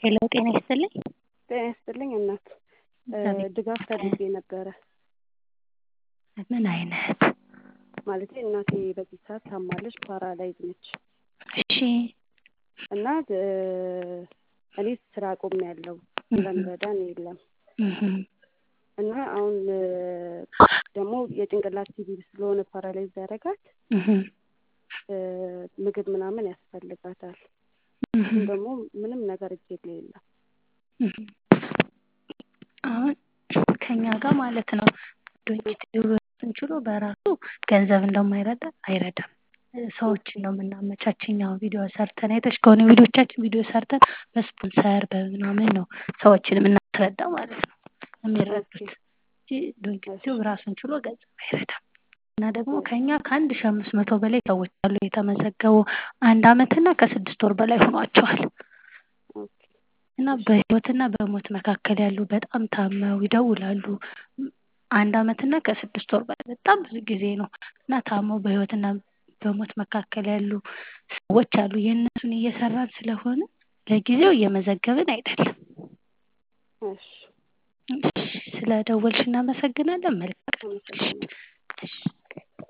ሄሎ ጤና ይስጥልኝ። ጤና ይስጥልኝ እናት ድጋፍ ፈልጌ ነበረ። ምን አይነት? ማለቴ እናቴ በዚህ ሰዓት ታማለች፣ ፓራላይዝ ነች እሺ እና እኔ ስራ አቁሜያለሁ፣ የሚረዳን የለም እና አሁን ደግሞ የጭንቅላት ቲቪ ስለሆነ ፓራላይዝ ያደርጋት ምግብ ምናምን ያስፈልጋታል። እሱም ደግሞ ምንም ነገር እጄ ላይ የለም። አሁን ከኛ ጋር ማለት ነው ዶንኪቲዩብን ችሎ በራሱ ገንዘብ እንደማይረዳ አይረዳም። ሰዎችን ነው የምናመቻች እኛ ቪዲዮ ሰርተን አይተሽ ከሆነ ቪዲዮቻችን ቪዲዮ ሰርተን በስፖንሰር በምናምን ነው ሰዎችን የምናስረዳ ማለት ነው የሚረዱት እንጂ ዶንኪቲዩብ ራሱን ችሎ ገንዘብ አይረዳም። እና ደግሞ ከኛ ከአንድ ሺ አምስት መቶ በላይ ሰዎች አሉ የተመዘገቡ አንድ አመትና ከስድስት ወር በላይ ሆኗቸዋል። እና በህይወትና በሞት መካከል ያሉ በጣም ታመው ይደውላሉ። አንድ አመትና ከስድስት ወር በላይ በጣም ብዙ ጊዜ ነው እና ታመው በህይወትና በሞት መካከል ያሉ ሰዎች አሉ። የእነሱን እየሰራን ስለሆነ ለጊዜው እየመዘገብን አይደለም። እሺ ስለ ደወልሽ እናመሰግናለን። መልካም ቀን። እሺ